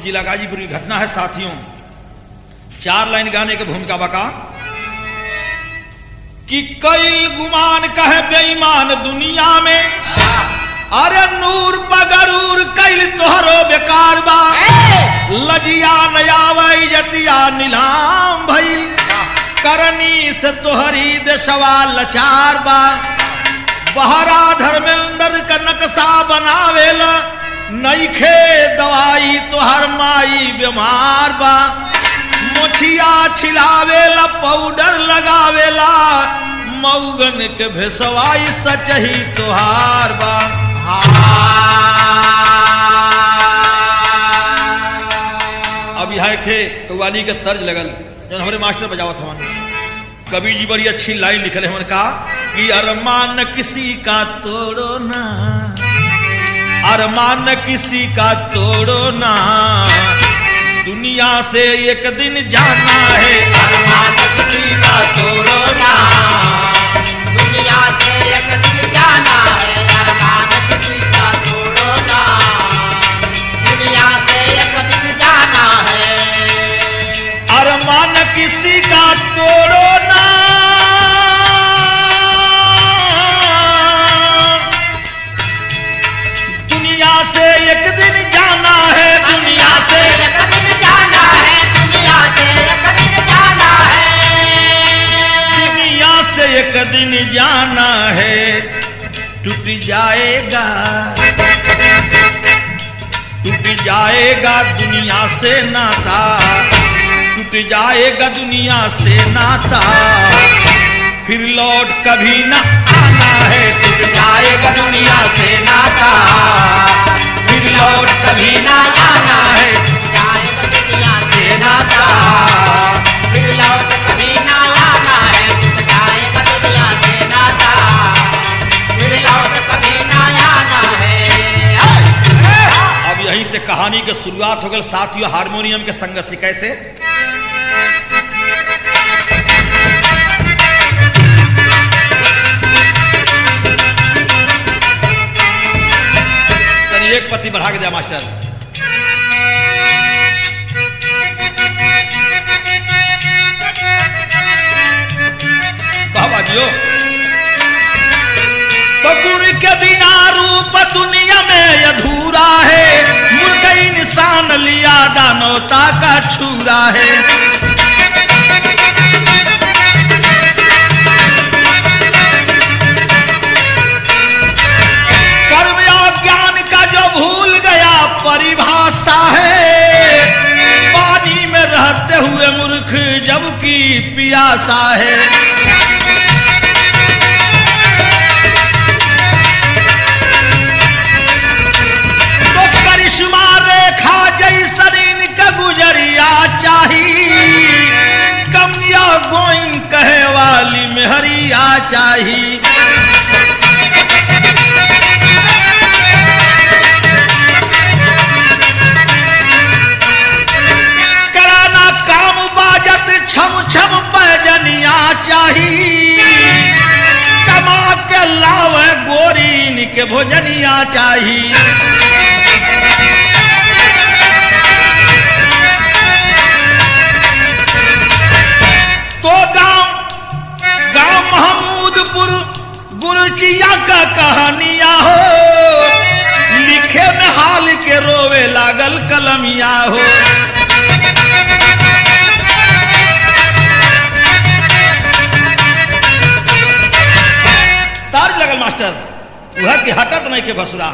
जिला गाजीपुर की घटना है साथियों चार लाइन गाने की भूमिका बका कि कई गुमान कहे बेईमान दुनिया में अरे नूर बगरूर कैल तोहरो बेकार बा लजिया नयावई जतिया नीलाम भइल करनी से तोहरी देशवा लचार बा बहरा धर्मेंद्र का नक्शा बनावेला नईखे दवाई तोहर माई बीमार बा मोछिया छिलावेला पाउडर लगावेला मऊगन के भेसवाई सचही तोहार बा अब यहाँ थे कव्वाली के तर्ज लगल जन हमारे मास्टर बजावत हवन कवि जी बड़ी अच्छी लाइन लिखल है का कि अरमान किसी का तोड़ो ना अरमान किसी का तोड़ो ना दुनिया से एक दिन जाना है अरमान किसी का तोड़ो ना दुनिया से एक दिन जाना है अरमान किसी का तोड़ो ना दुनिया से एक दिन जाना है अरमान किसी का तोड़ो ना दुनिया से एक दिन जाना है दुनिया से एक दिन जाना है दुनिया से एक दिन जाना है दुनिया से एक दिन जाना है टूट जाएगा टूट जाएगा दुनिया से नाता टूट जाएगा दुनिया से नाता फिर लौट कभी न आना है टूट जाएगा दुनिया से नाता फिर लौट कभी न आना है जाएगा दुनिया से से नाता फिर लौट कभी ना आना है जाएगा दुनिया से नाता फिर लौट कभी ना आना है अब यहीं से कहानी के शुरुआत हो गई साथियों हारमोनियम के संग से कैसे तनी एक पत्ती बढ़ा के दिया मास्टर बाबा जियो तो गुण के बिना रूप दुनिया में अधूरा है मूर्ख इंसान लिया दानवता का छूरा है कर्म या ज्ञान का जो भूल गया परिभाषा है पानी में रहते हुए मूर्ख जबकि पियासा है तो करिश्मा रेखा जैसन इनका गुजरिया चाहिए कमिया गोइन कहे वाली मेहरिया चाहिए कराना काम बाजत छम छम पैजनिया चाहिए कमा के लावे गोरीन के भोजनिया चाहिए तो गांव गांव महमूदपुर गुरुचिया का कहानिया हो लिखे में हाल के रोवे लागल कलमिया हो तार लगल मास्टर वह की हटत नहीं के भसुरा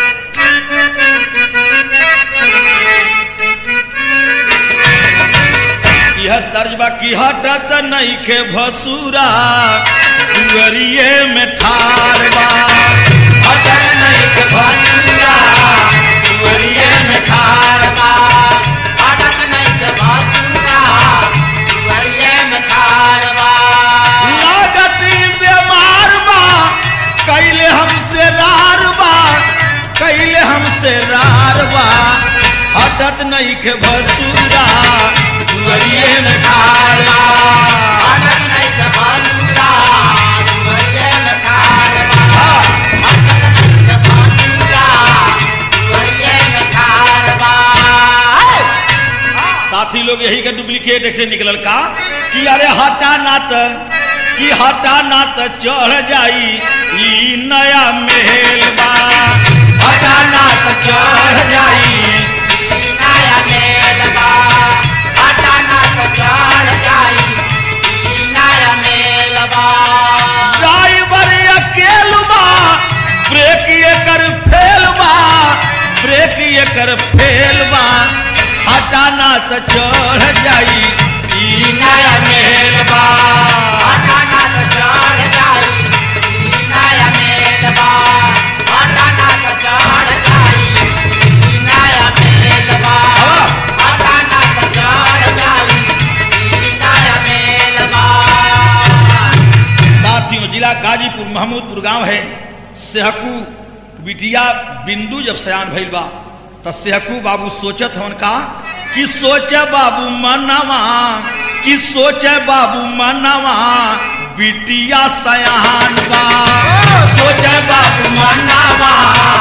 यह तर्जबा की हटत नहीं के भसुरा दुअरिए में ठार बा अगर नहीं के भसुरा दुआरिये में ठाड़ बा अटक नहीं के भसुरा दुआरिये में ठाड़ बा लागत बीमार बा कैले हमसे रार बा कैले हमसे रार बा हटत नहीं के भसुरा दुअरिए में ठार बा अटक नहीं के भसुरा दुआरिये में ठाड़ बा अटक नहीं के भसुरा दुआरिये में ठाड़ बा साथी लोग यही का डुप्लीकेट एक से निकलल का कि अरे हटा ना त कि हटा ना त चढ़ जाई ई नया महल बा हटा ना त चढ़ जाई नया मेलबा आटा ना चढ़ जाई नया मेलबा ड्राइवर अकेल बा ब्रेक एकर फेल बा ब्रेक एकर फेल बा हटा ना त चढ़ जाई ई नया महल बा आटा ना चढ़ जाई नया मेलबा आटा ना चढ़ जाई नया मेलबा आटा ना चढ़ जाई नया मेलबा साथियों जिला गाजीपुर महमूदपुर गांव है सेहकू बिटिया बिंदु जब सयान भइल बा त सेहकू बाबू सोचत हवन का कि सोचे बाबू मनवा कि सोचे बाबू मनवा बिटिया सयान बा सोचे बाबू मनवा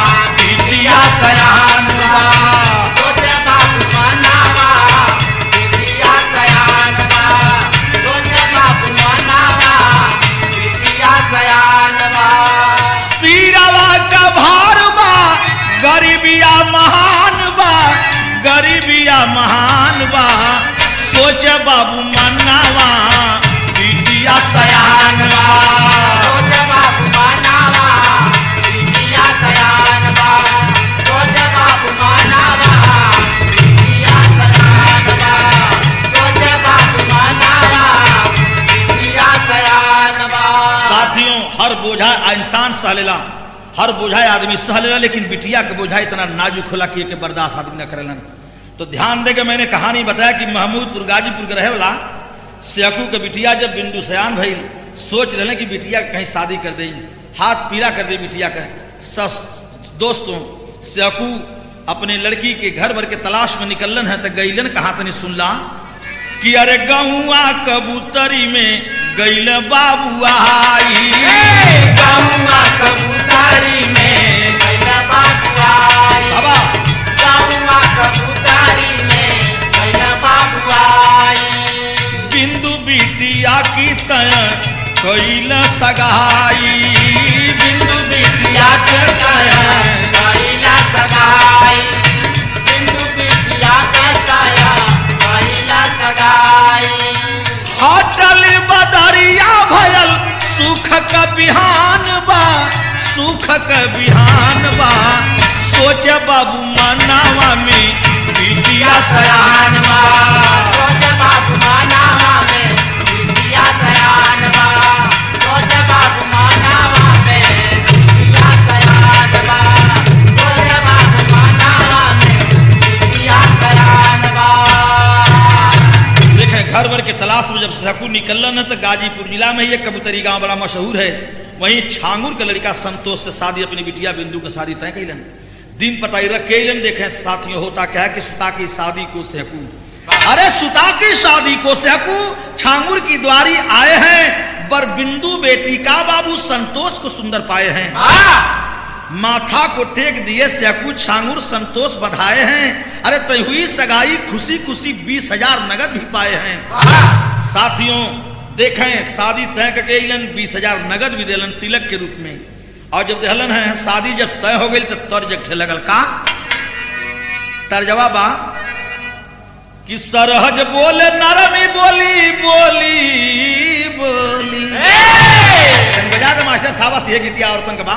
बिटिया सयान बा सोचे बाबू मनावा बिटिया सयानवा सोचे बाबू मनावा बिटिया सयानवा सीरवा का भार बा गरीबिया महान बा गरीबिया महान बा सोच बाबू मन्नावा बिटिया सयान बा सोचे बाबू मनावा बिटिया सयानवा सोचे बाबू मनावा बिटिया सयानवा सोचे बाबू मनावा बिटिया सयानवा साथियों हर बोझा इंसान सह लेला हर बोझा आदमी सह लेला लेकिन बिटिया के बोझा इतना नाजुक होला कि एके बर्दाश्त आदमी न करेलन तो ध्यान दे के मैंने कहानी बताया कि महमूदपुर गाजीपुर के रहे वाला सेकू के बिटिया जब बिंदु सयान भई सोच रहे कि बिटिया के कहीं शादी कर दई हाथ पीला कर दे बिटिया का सस दोस्तों सेकू अपने लड़की के घर भर के तलाश में निकलन है तो गईलन कहा तनी सुनला कि अरे गहुआ कबूतरी में गैल बाबू आई गौवा कबूतरी में कैला बाबुआई बाबा गौवा कबूतरी में कैला बाबुआई बिंदु बिटिया की तय कैल सगाई बिंदु बिटिया के काया कैला सगाई बिंदु बिटिया के काया कैला सगाई हटल बदरिया भयल सुख का बिहान बा सुख का बिहान बा सोच बाबू मनावा में बिटिया सयान बा सोच बाबू मानावा में बिटिया सयानवा सोच बाबू मानावा में बिटिया सयानवा सोच बाबू मानावा में बिटिया सयानवा देखें घर भर के तलाश में जब सहकू निकलन है तो गाजीपुर जिला में ये कबूतरी गांव बड़ा मशहूर है वहीं छांगुर का लड़का संतोष से शादी अपनी बिटिया बिंदु का शादी तय कैलन दिन पताई रख कैलन देखें साथियों होता क्या है कि सुता की शादी को सहकू अरे सुता की शादी को सहकू छांगुर की द्वारी आए हैं पर बिंदु बेटी का बाबू संतोष को सुंदर पाए हैं माथा को टेक दिए सहकू छांगुर संतोष बधाए हैं अरे तय हुई सगाई खुशी खुशी बीस हजार नगद भी पाए हैं साथियों देखें शादी तय करके अइलन बीस हजार नगद भी दिलन तिलक के रूप में और जब दिलन है शादी जब तय हो गई तो तर्ज खे लगल का तर्जवा बा कि सरहज बोले नरमी बोली बोली बोली तन बजा दे मास्टर साहब ये गीतिया औरतन का बा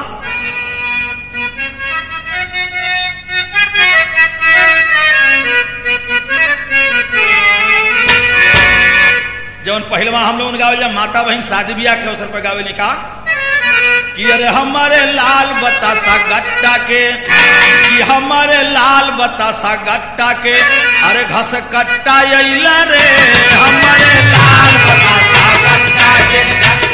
जौन पहलवा हम लोग गावे जब माता बहन शादी ब्याह के अवसर पर गावे लिखा कि अरे हमारे लाल बतासा गट्टा के कि हमारे लाल बतासा गट्टा के अरे घस कट्टा अइला रे हमारे लाल बतासा गट्टा के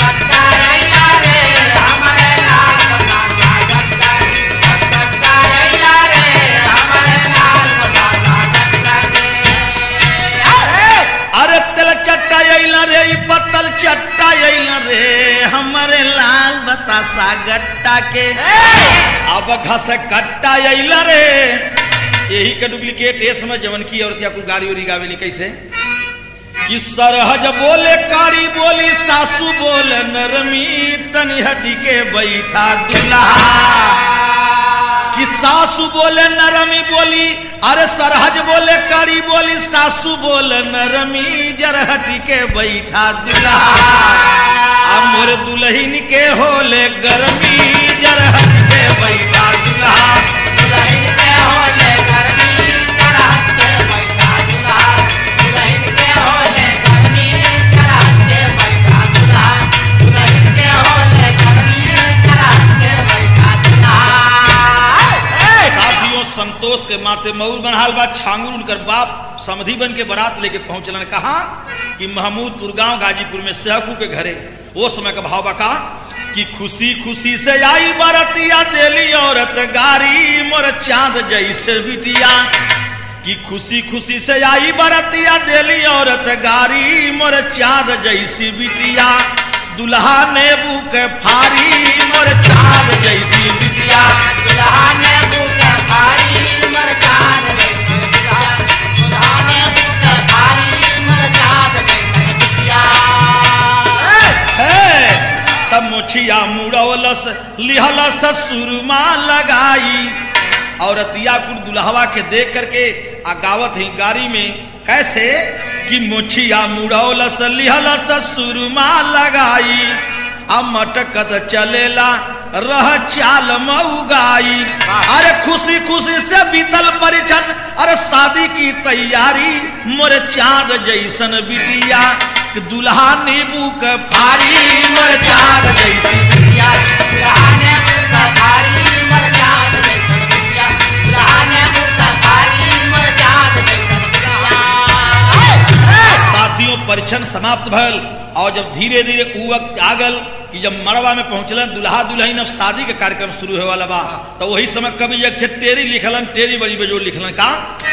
अरे तेल चट्टा अइला रे ई पत्तल चट्टा अइला रे हमारे लाल बतासा गट्टा के अब घस कट्टा अइला रे यही का डुप्लीकेट ये समय जवन की औरत या कोई गाड़ी उड़ी गावेली कैसे कि सरहज बोले कारी बोली सासू बोले नरमी तनी हटी के बैठा दुल्हा कि सासू बोले नरमी बोली अरे सरहज बोले कारी बोली सासू बोले नरमी जरहटी के बैठा दुल्हा अब मोर दुल्हन के होले गरमी जरहटी के बैठा दुल्हा दुल्हन के होले गर्मी चढ़त के बैठा दुल्हा दुल्हन के होले गर्मी चढ़त के बैठा दुल्हा दुल्हन के होले गर्मी चढ़त के बैठा दुल्हा साथियों संतोष के माथे मऊर बनहाल बा छांगुर उनकर बाप समधि बन के बारात लेके पहुंचलन कहा कि महमूदपुर गांव गाजीपुर में सहकू के घरे वो समय का भाव बका कि खुशी खुशी से आई बरतिया देली औरत गारी मोर चांद जैसे बिटिया कि खुशी खुशी से आई बरतिया देली औरत गारी मोर चांद जैसी बिटिया दुल्हा नेबू के फारी मोर चांद जैसी बिटिया दुल्हा ने बूट भारी मरचान ले दुल्हा दुल्हा ने बूट भारी मरचान ले बिटिया है तब मुछिया मुड़ौलस लिहलस सुरमा लगाई औरतिया कुल दुल्हवा के देख करके आ गावत ही गाड़ी में कैसे कि मुछिया मुड़ौलस लिहलस सुरमा लगाई आ मटकत चलेला रह चाल मऊगाई अरे खुशी खुशी से बीतल परिछन अरे शादी की तैयारी मोर चांद जैसन बिटिया कि दुल्हा नींबू के फारी मोर चांद जैसी बिटिया दुल्हा ने बूट भारी मरचान ले बिटिया दुल्हा ने बूट भारी मरचान ले बिटिया साथियों परिछन समाप्त भल और जब धीरे धीरे उ वक्त आगल कि जब मरवा में पहुंचलन दुल्हा दुल्हन अब शादी के कार्यक्रम शुरू होने वाला बा तो वही समय कवि एक छे टेरी लिखलन टेरी बड़ी बेजोड़ लिखलन का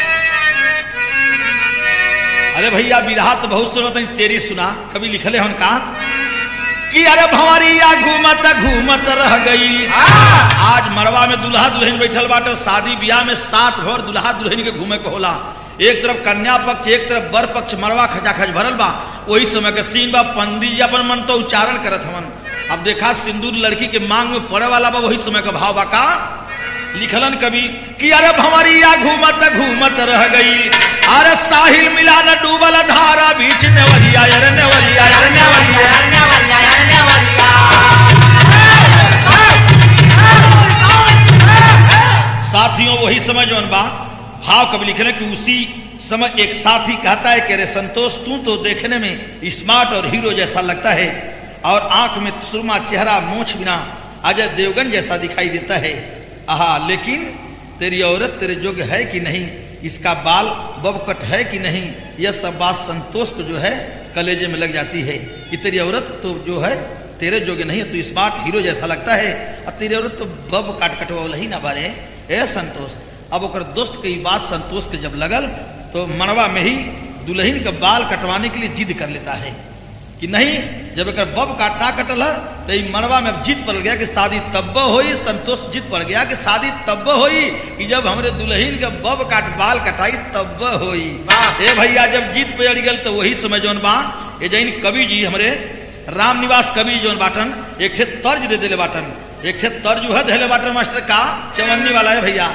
अरे भैया विधा तो बहुत सुनो तनी टेरी सुना कभी लिखले हन का कि अरे भंवरिया घूमत घूमत रह गई आज मरवा में दुल्हा दुल्हन बैठल बाटे शादी ब्याह में सात भर दुल्हा दुल्हन के घूमे के होला एक तरफ कन्या पक्ष एक तरफ वर पक्ष मरवा खचाखच भरल बा वही समय के सीन बा पंडित जी अपन मन तो उच्चारण करत हवन अब देखा सिंदूर लड़की के मांग में पड़े वाला बा वही समय का भाव बा का लिखलन कवि कि अरे भंवरिया घूमत घूमत रह गई अरे साहिल मिला न डूबल धारा बीच नेवरिया अरे नेवरिया अरे नेवरिया साथियों वही समय जौन बा भाव कवि लिखले कि उसी समय एक साथी कहता है कि अरे संतोष तू तो देखने में स्मार्ट और हीरो जैसा लगता है और आंख में सुरमा चेहरा मोछ बिना अजय देवगन जैसा दिखाई देता है आहा लेकिन तेरी औरत तेरे योग्य है कि नहीं इसका बाल बबकट है कि नहीं यह सब बात संतोष को जो है कलेजे में लग जाती है कि तेरी औरत तो जो है तेरे जोगे नहीं है तू स्मार्ट हीरो जैसा लगता है और तेरी औरत तो बब काट कटवा ही ना बारे ए संतोष अब ओकर दोस्त के ई बात संतोष के जब लगल तो मनवा में ही दुल्हन के बाल कटवाने के लिए जिद कर लेता है कि नहीं जब एक बब काट ना कटल है तो ई मनवा में जिद पड़ गया कि शादी तब होई संतोष जिद पड़ गया कि शादी तब होई कि जब हमरे दुल्हन के बब काट बाल कटाई तब होई वाह। ए भैया जब जीत पे अड़ गल तो वही समय जौन बा ये जैन कवि जी हमरे राम निवास कवि जौन बाटन एक छे तर्ज दे दिले बाटन एक छे तर्ज है धैले बाटन मास्टर का चवन्नी वाला है भैया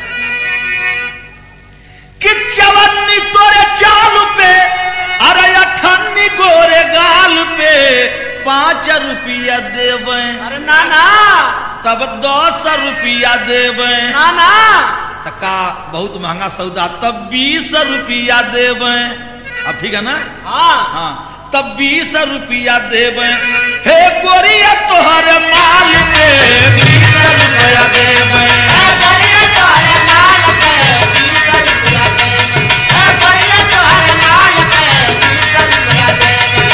कि चवन्नी तोरे चाल पे अरे अठन्नी गोरे गाल पे पाँच रुपया देवे अरे ना ना तब दस रुपया देवे ना ना तका बहुत महंगा सौदा तब बीस रुपया देवे अब ठीक है ना हाँ हाँ तब बीस रुपया देवे हे गोरिया तोहर माल पे बीस रुपया देवे ए बढ़िया तोहरे माल पे बीस रुपया देवे ए बढ़िया तोहरे माल पे बीस रुपया देवे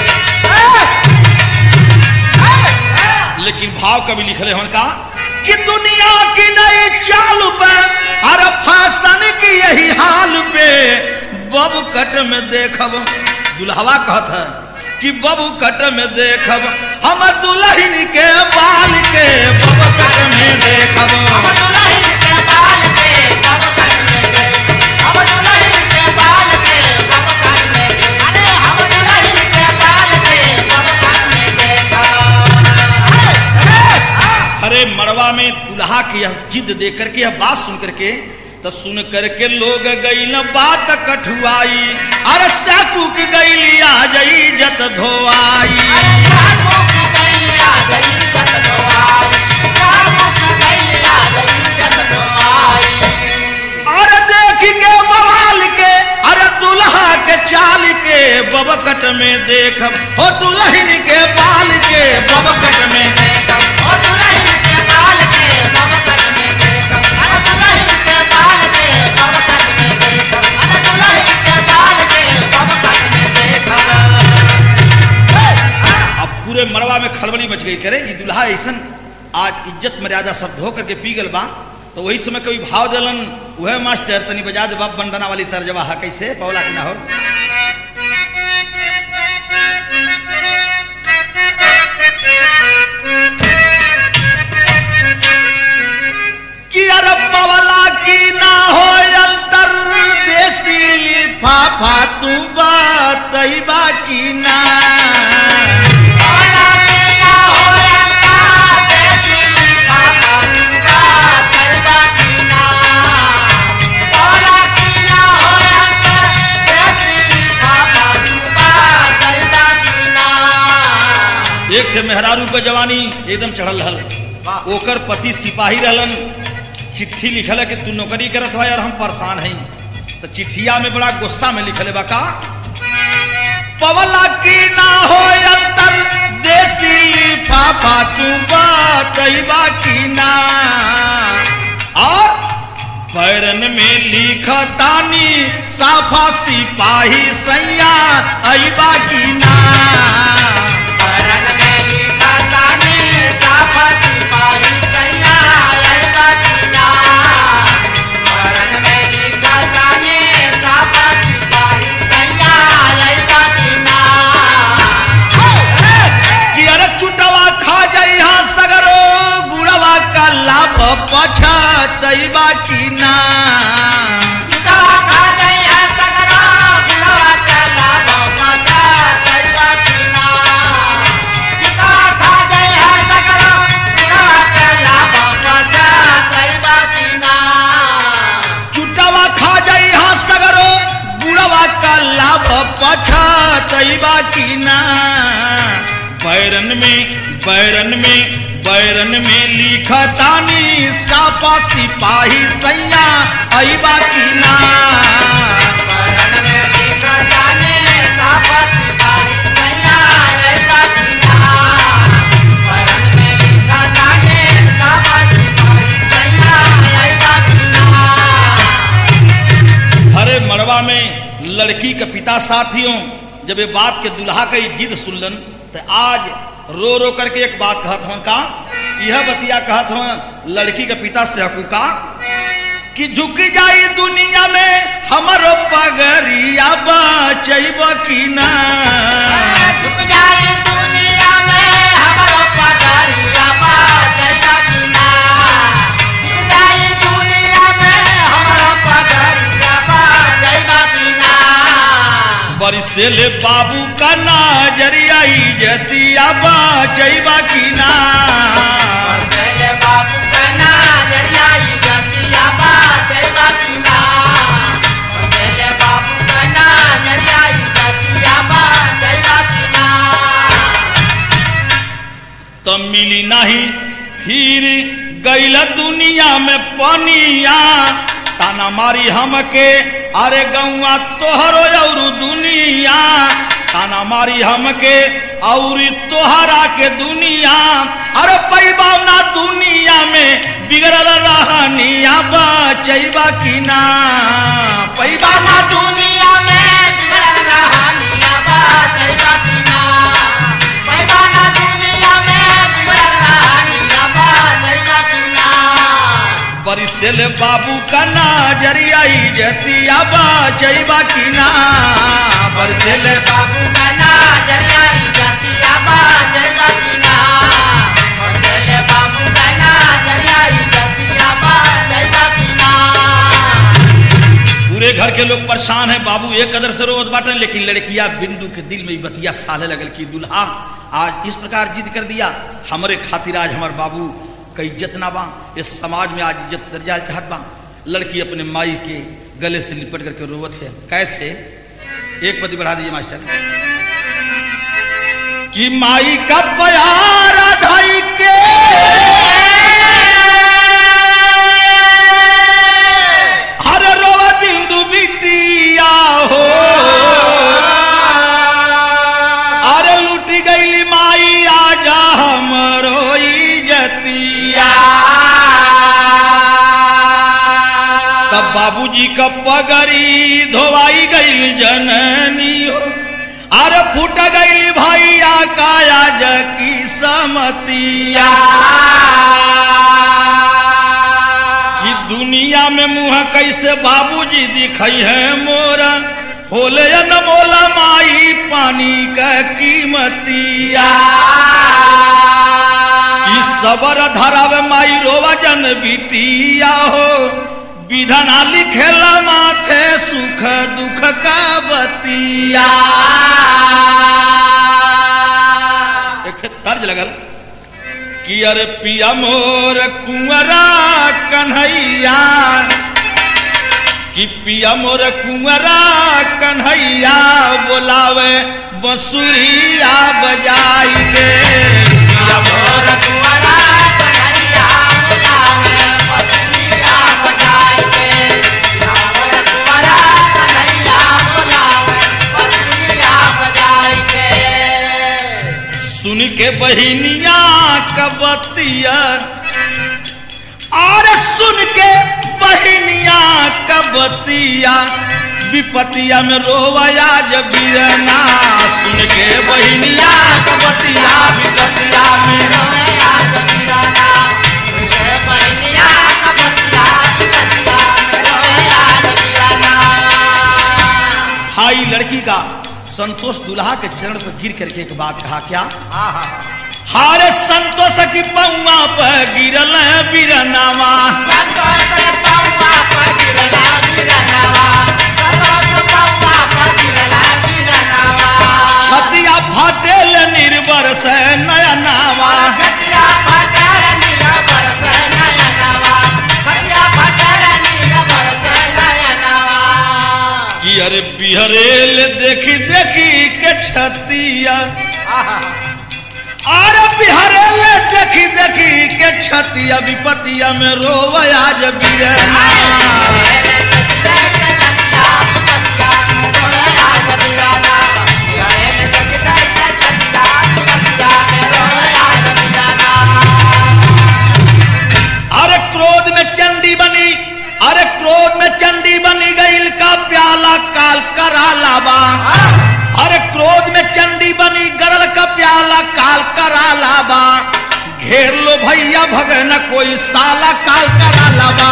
लेकिन भाव कभी लिखले हन का कि दुनिया की नई चाल पे अरे फैशन की यही हाल पे बब कट में देखब दुल्हवा कहत है कि बबू कट में देखब हम दुल्हन के बाल के बब कट में देखब हम दुल्हन के बाल पे बब कट में यह जिद दे करके यह बात सुन करके तो सुन करके लोग गई न बात कठुआई अरे साकू की गई आ जई जत धोआई अरे देख के बवाल के अरे दुल्हा के चाल के बबकट में देख हो दुल्हन के बाल के बबकट में अब पूरे मरवा में खलबली मच गई करे ये दुल्हा ऐसन आज इज्जत मर्यादा सब धो करके पी गल बा तो वही समय कभी भाव दलन वह मास्टर तनी बजा दे बाप बंदना वाली तर्जवा हा कैसे पौला की ना हो कि अरे पवला की ना हो अंतर देसी लिफाफा तू बात बाकी ना एक थे मेहरारू के जवानी एकदम चढ़ल रहल ओकर पति सिपाही रहलन चिट्ठी लिखल है कि तू नौकरी करत हो और हम परेशान हैं तो चिट्ठिया में बड़ा गुस्सा में लिखल है बका पवला की ना हो अंतर देसी लिफाफा तू बात बाकी ना और पैरन में लिखतानी साफा सिपाही सैया आई बाकी ना कि अरे चुटवा खा जाई हाँ सगरो गुड़वा का लाभ पछतई बाकी ना चुटवा खा जाई हाँ सगरो गुड़वा का लाभ पछतई बाकी ना बैरन में बैरन में बैरन में लिखतानी सापा सिपाही सैया आई बाकी ना हरे मरवा में लड़की के पिता साथियों जब ये बात के दुल्हा का ये जिद सुनलन तो आज रो रो करके एक बात कहत हूं का यह बतिया कहत हूं लड़की के पिता से हकू का कि झुक जाई दुनिया में हमरो पगरिया बचैब की ना बरिसेले बाबू का नजरिया जतिया बचैब की ना बाबू कहना जरिया जतिया बात बाकीना बाबू कहना जरिया जतिया बात बाकीना तो मिली नहीं फिर गैल दुनिया में पनिया ताना मारी हमके अरे गौआ तोहरो और दुनिया ताना मारी हमके और तोहरा के दुनिया अरे पैबावना दुनिया में बिगड़ल रहनिया बचैबा की ना पैबाना पैबाना दुनिया में बिगड़ल कहानियां बात बाकीना पैबाना दुनिया में बिगड़ल कहानियां बात बाकीना बरिसेल बाबू का नजरिया जतिया बचैबा की ना बरिसेल बाबू कहना जरिया जतिया बात बाकीना बाबू कहना जरिया जतिया बात बाकीना पूरे घर के लोग परेशान हैं बाबू एक कदर से रोज बाटन लेकिन लड़किया बिंदु के दिल में ई बतिया साले लगल कि दुल्हा आज इस प्रकार जिद कर दिया हमारे खातिर आज हमारे बाबू का इज्जत ना बा इस समाज में आज इज्जत दर्जा चाहत बा लड़की अपने माई के गले से लिपट करके रोवत है कैसे एक पति बढ़ा दीजिए मास्टर कि माई का प्यार ढाई के हर रोवा बिंदु बिटिया हो अरे लूटी गईली माई आजा हमरो इजतिया तब बाबूजी का पगड़ी धोवाई गईल जननी हो अरे फूट गई भैया काया जकी समतिया कि दुनिया में मुंह कैसे बाबूजी दिखई है मोरा होले या न मोला माई पानी का कीमतिया कि सबर धरावे माई रोवा जन बिटिया हो विधना लिखेला माथे सुख दुख का बतिया एक ठे तर्ज लगल कि अरे पिया मोर कुंवरा कन्हैया कि पिया मोर कुंवरा कन्हैया बोलावे बंसुरिया बजाई के पिया मोर सुन के बहिनिया कबतिया और सुन के बहिनिया कबतिया विपतिया में रोवया जब बीरना सुन के बहिनिया कबतिया विपतिया में भाई लड़की का संतोष दुल्हा के चरण पर गिर करके एक बात कहा क्या हारे संतोष की पौआ पर गिरल बीरनावा छतिया फटेल निर्भर से नया नावा कि अरे बिहरेल देखी देखी के छतिया अरे बिहरेल देखी देखी के छतिया विपतिया में रोवया जब बीरना अरे क्रोध में चंडी बनी अरे क्रोध में चंडी बनी गईल का प्याला काल करा लाबा अरे क्रोध में चंडी बनी गरल का प्याला काल करा लाबा घेर लो भैया भगन कोई साला काल करा लाबा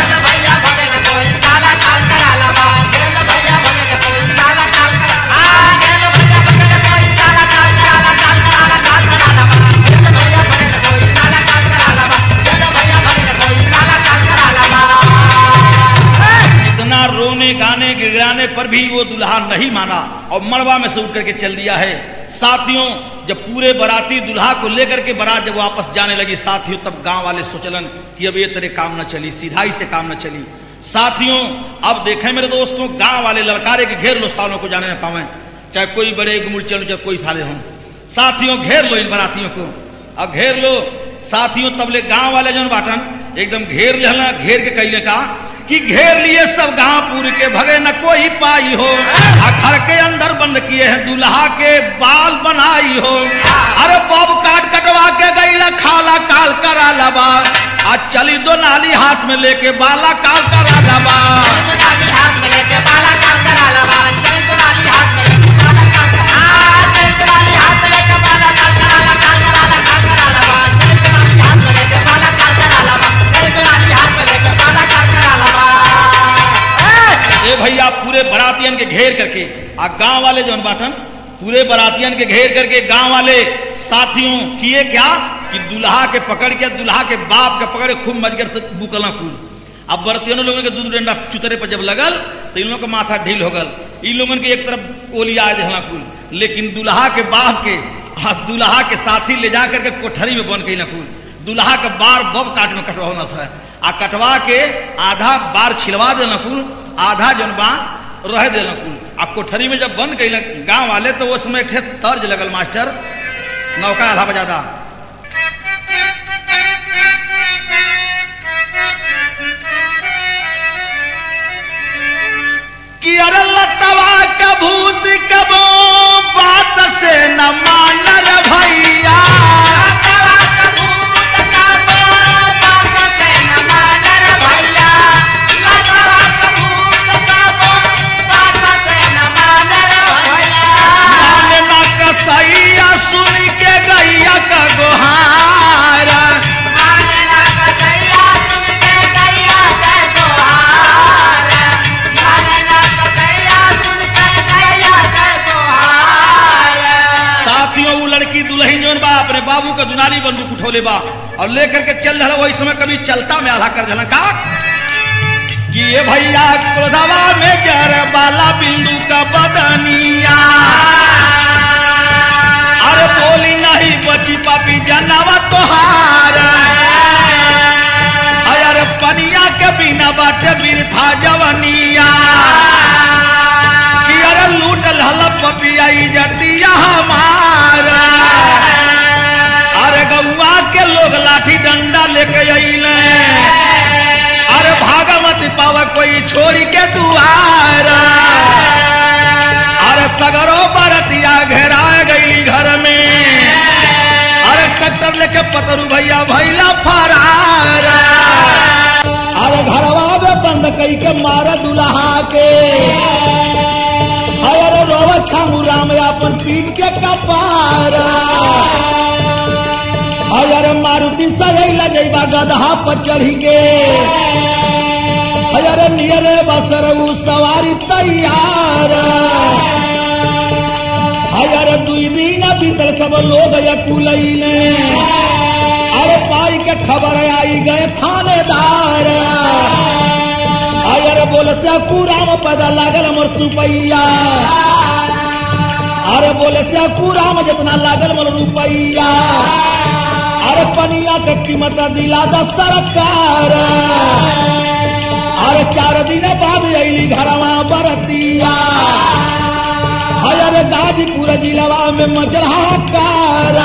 इतना रोने गाने गिराने पर भी वो दुल्हा नहीं माना और मड़वा में से उठ करके चल दिया है साथियों जब पूरे बराती दुल्हा को लेकर के बारात जब वापस जाने लगी साथियों तब गांव वाले सोचलन कि अब ये तरह काम न चली सीधाई से काम न चली साथियों अब देखें मेरे दोस्तों गांव वाले ललकारे के घेर लो सालों को जाने न पावे चाहे कोई बड़े गुमुड़ चलो चाहे कोई साले हों साथियों घेर लो इन बरातियों को अब घेर लो साथियों तबले गांव वाले जन बाटन एकदम घेर लेना घेर के कैले का कि घेर लिए सब गांव पूरी के भगे न कोई पाई हो आ घर के अंदर बंद किए हैं दूल्हा के बाल बनाई हो अरे बब काट कटवा के गई खाला काल करा लबा आज चली दो नाली हाथ में लेके बाला काल करा लबा ए भैया पूरे बरातियन के घेर करके आ गांव वाले जो बाटन पूरे बरातियन के घेर करके गांव वाले साथियों किए क्या कि दुल्हा के पकड़ के दुल्हा के बाप के पकड़े खूब मजगर से बुकला खूब अब बरतियनों लोगों के दूध डंडा चुतरे पर जब लगल तो इन लोगों का माथा ढील हो गल इन लोगों के एक तरफ ओलिया जहला कुल लेकिन दुल्हा के बाप के आ दुल्हा के साथी ले जा करके कोठरी में बन गई कुल दुल्हा के बार बब काट में कटवा है आ कटवा के आधा बार छिलवा देना कुल आधा जन बा रह देना कुल आ कोठरी में जब बंद कैल गांव वाले तो उसमें एक ठे तर्ज लगल मास्टर नौका आधा बजादा कि अरे लतवा का भूत कबो बात से न मानर भैया मानना कसैया सुन के गैया का गोहार साथियों वो लड़की दुल्हन जोन बा अपने बाबू का दुनाली बंदूक उठोले बा और लेकर के चल रहा वही समय कभी चलता में आधा कर देना का कि ये भैया क्रोधवा में जर बाला बिंदु का बदनिया अरे बोली नहीं बची पापी जनवा तोहार अरे पनिया के बिना बाटे बिरथा जवनिया कि अरे लूट लहल पपिया इजतिया हमारा अरे गौआ के लोग लाठी डंडा लेके अइले अरे भागमत पावा कोई छोड़ी के दुआर अरे सगरो बरतिया घेरा गई घर में अरे ट्रैक्टर लेके पतरू भैया भैला फरार अरे घरवा में बंद कई के मारा दुल्हा के अरे रोवा छामू राम अपन पीट के कपारा अरे मारुति सजैला जैबा गदहा पर चढ़ी के अरे नियरे बसर उ सवारी तैयार अरे दुई दिन बीतल सब लोग यकुलैले अरे पाई के खबर आई गए थानेदार अरे बोल से पूराम पता लागल मोर सुपैया अरे बोले से पूराम जितना लागल मोर रुपैया अरे पनिया के कीमत दिला द सरकार अरे चार दिन बाद अली घरवा बरतिया अरे गाजीपुर जिलवा में मजरहा कार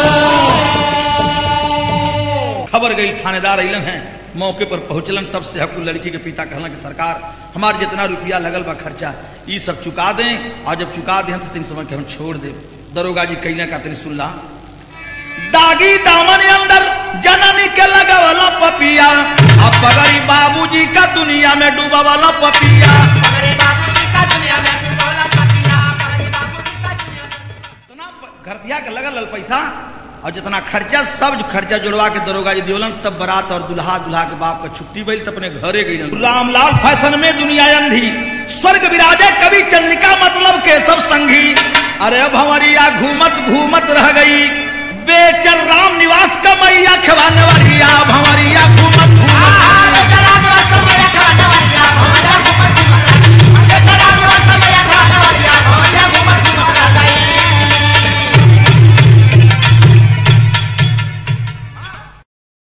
खबर गई थानेदार अलन है मौके पर पहुंचलन तब से हकू लड़की के पिता कहलन कि सरकार हमार जितना रुपया लगल बा खर्चा ये सब चुका दें और जब चुका दें तो तीन समय के हम छोड़ दे दरोगा जी कैले का तेरी सुनला दागी दामन अंदर जननी के लगा वाला पपिया अब पगड़ी बाबूजी का दुनिया में डूबा वाला पपिया इतना घरतिया के लगल लल पैसा और जितना खर्चा सब खर्चा जुड़वा के दरोगा जी दिवलन तब बारात और दुल्हा दुल्हा के बाप का छुट्टी भइल तब अपने घरे गई रामलाल फैशन में दुनिया अंधी स्वर्ग विराजे कवि चंद्रिका मतलब के सब संगी अरे अब हमारी या घूमत घूमत रह गई बेचल राम निवास का मैया खवाने वाली अब हमारी या घूमत